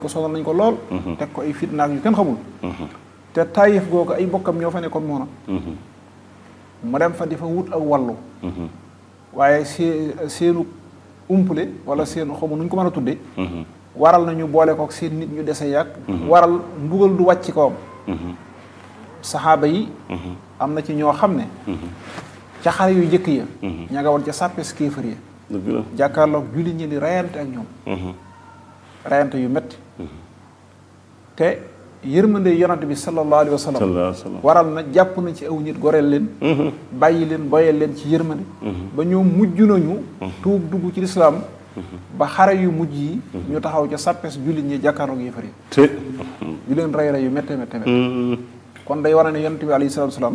ko sonal nañ ko lool teg ko ay fitnaak yu kenn xamul te taayif googu ay bokkam ñoo fa nekkoon moona mu dem fa di fa wut ak wàllu waaye see seenu umpule wala seen xamu nu ñu ko mën a tudde waral nañu boole kook seen nit ñu dese yàgg waral mbugal du wàcc kawam saxaaba yi am na ci ñoo xam ne ca xare yu jëkk ya ña nga woon ca sàppes kéefër ya dëgg la jàkkaarloog jullit ñi di rayante ak ñoom rayante yu metti te yërmande yonante bi sallallahu alayhi wa sallam sallallahu alayhi wa sallam waral na jàpp na ci aw nit goreel leen bàyyi leen boyal leen ci yërmande ba ñoom mujj nañu tuub dugg ci lislaam ba xare yu mujj yi ñu taxaw ca sàppes jullit ñi jàkkaarloog yéefar yi te di leen rey rey yu métte métte métte kon day war ne yonante bi alayhi salaatu salaam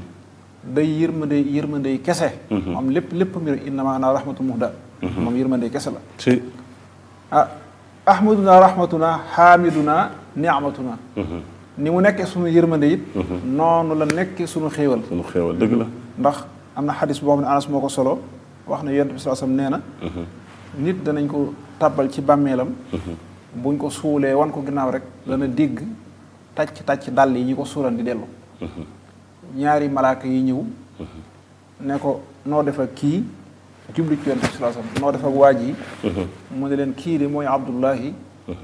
day yërmande yërmande kese moom lépp lépp mbir innama ana rahmatul muhda moom yërmande kese la te ah ahmaduna rahmatuna xaamiduna niamatuna ni mu nekkee sunu yërmande it noonu la nekkee sunu xéewal sunu xéewal dëgg la ndax am na xadis boo xam ne anas moo ko solo wax ne yonent bi sallallahu alayhi wasallam nee na nit danañ ko tàbbal ci bàmmeelam buñ ko suulee wan ko ginnaaw rek dana dégg tàcc tàcc dàll yi ñi ko suulan di dellu ñaari malaaka yi ñëw ne ko noo def ak kii jublu ci yonent bi sallallahu alayhi wasallam noo def ak waa ji mu ne leen kii de mooy abdullahi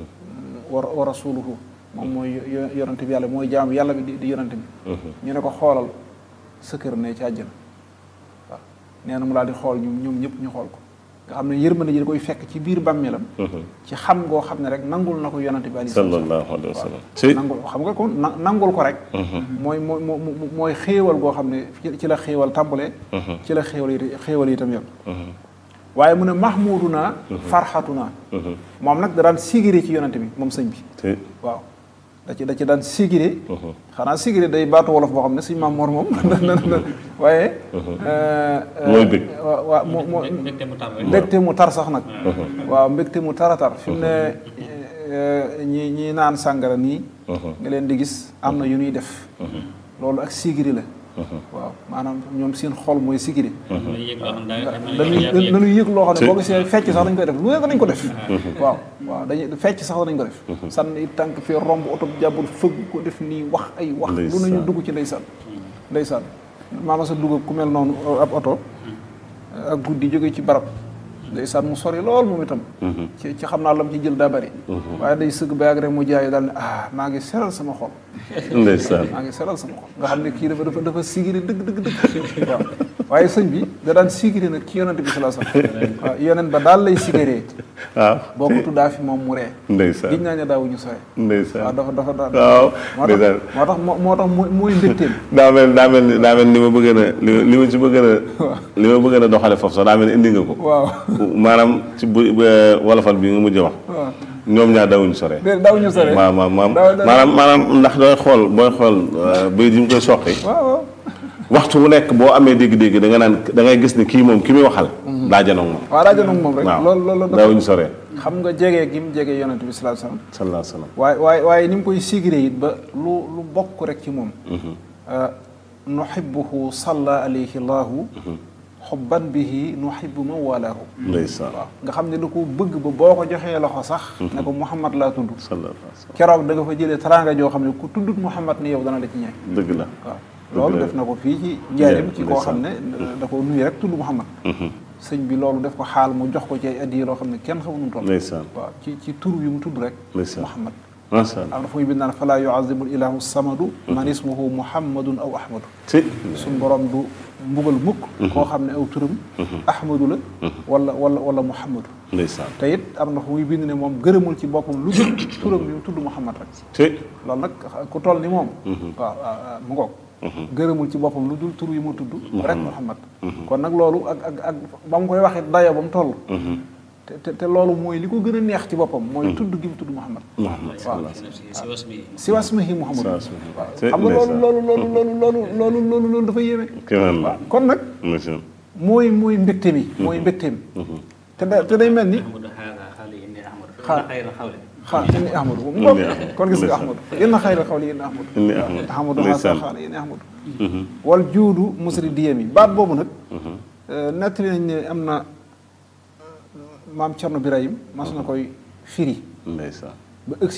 wa wa rasuluhu moom mooy yo- yonante bi yàlla mooy jaam yàlla bi di di yonante bi ñu ne ko xoolal sa kër ne ci àjjana waaw nee na mu daal di xool ñoom ñoom ñëpp ñu xool ko nga xam ne yërmande ji da koy fekk ci biir bàmmeelam ci xam ngoo xam ne rek nangul na ko yonante bi alayhi salaatu wa salaam sallallahu alayhi wa sallam te nangul xam nga ko na- nangul ko rek mooy mooy moo mooy xéewal goo xam ne ci- ci la xéewal tàmbalee ci la xéewal yi xéewal yi itam yam waaye mu ne mahmuduna farxatuna moom nag da daan sigiré ci yonante bi moom sëñ bi te waaw da ci da ci daan sigiré xanaa sigiré day baatu wolof boo xam ne suñ maam Mor moom waaye mooy bëgg waaw waaw moo moo mbégte mu tàmbali. mbégte mu tar sax nag waaw mbégte mu tar a tar fi mu ne eh, ñi ñi naan sàngara nii nga leen di gis am na yu ñuy def loolu ak sigiri la waaw maanaam ñoom seen xol mooy sigiri dañuy yëg loo xam ne daa- dañuy dañuy dañuy yëg loo xam ne boo gisee fecc sax dañ koy def lu ne danañ ko def waaw waaw dañuy fecc sax danañ ko def sànni tànk fii romb oto bi jàbbul fëgg ko def nii wax ay wax lu nañu Ndeysaan. dugg ci ndeysaan ndeysaan maama sa dugg ku mel noonu ab oto ak guddi jóge ci barab ndeysaan mu sori lool moom itam ci ci xam naa lam ci jël daa bari waaye day sëgg ba yàgg rek mu jaay daal ne ah maa ngi seral sama xol ndeysaan maa ngi seral sama xol nga xam ne kii dafa dafa dafa sigiri dëgg dëgg dëgg waaw waaye sëñ bi da daan sigiri nag ci yonent bi sallallahu alayhi wasallam waaw yonent ba daal lay sigiree waaw boo ko tuddaa fi moom mu ree ndeysaan giñ naa ne daawuñu sore waaw ndeysaan dafa dafa da waaw moo tax ndeysaan moo tax moo moo tax mooy mooy mbégteem daa mel daa mel ni daa mel ni ma bëgg na li li ma ci bëgg na li ma bëgg na doxale foofu sax daa mel ni indi nga ko waaw maanaam ci bu bu- wolofal bi nga mujj wax waaw ñoom ñaar dawuñu sore déedéet daawuñu sore maam maam maam Daaw- daaw- maanaam maanaam ndax dooy xool booy xool bay di mu koy soqi waaw waaw waxtu wu nekk boo amee dégg-dégg da nga naan da ngay gis ne kii moom ki muy waxal daa janoog moom waaw daa janoog moom rek waaw loolu loolu dafa daawuñu sore xam nga jege gi mu jege yonent bi sallallahu alayhi wasallam sallallahu alayhi wa sallam waaye waaye waaye ni mu koy sigiree it ba lu lu bokk rek ci moom nuhibbuhu salla alayhi llahu xubban bihi nuhibbu man walaahu ndeysaan waaw nga xam ne da ko bëgg ba boo ko joxee loxo sax ne ko Muhammad laa tudd sallallahu alayhi wa sallam keroog da nga fa jëlee teraanga joo xam ne ku tuddut Muhammad ni yow dana la ci ñeeg dëgg la waaw loolu def na ko fii ci njaarim ci koo xam ne da ko nuyu rek tudd Muhammad sëñ bi loolu def ko xaal mu jox ko ci ay addiya loo xam ne kenn xamu nu toll ndeysaan waaw ci ci tur bi mu tudd rek ndeysaan Muhammad macha allah am na fu muy bind naan falaa yuazibu ilahu samadu man ismuhu muhammadun aw ahmadu ci suñ borom du mbugal mukk koo xam ne aw turam ahmadu la wala wala wala muhammadu ndeysaan te it am na fu muy bind ne moom gërëmul ci boppam lu dul turam bi mu tudd muhammad rek ci loolu nag ku toll ni moom waaw waaw mu ngoog gërëmul ci boppam lu dul tur yi mu tudd rek muhammad kon nag loolu ak ak ak ba mu koy waxit dayo ba mu toll te te te loolu mooy li ko gën a neex ci boppam mooy tudd gi mu tudd muhammad Muhammad waaw si was mi si wasmihi muhammad Si wasmihi. waaw Te xam nga loolu ndeysaan. loolu loolu loolu loolu loolu loolu loolu dafa yéeme kéemaan la waaw kon nag ndeysaan mooy mooy mbégte mi mooy mbégte mi te da te day mel ni ahmadu haada xaali inni ahmadu Xaal. na xayra xawle xaa inni ahmadu mu ngoog Inni Ahmadu. kon gis nga Ndeysaan. ahmadu inna xayra xawli inni ahmadu inni ahmad ahmadu ndeysaan xaasa xaala inni ahmadu wal juudu musri diyam yi baat boobu nag nettali nañ ne am na maam Cerno Birahim mas na koy firi ndeysaan ba ëgg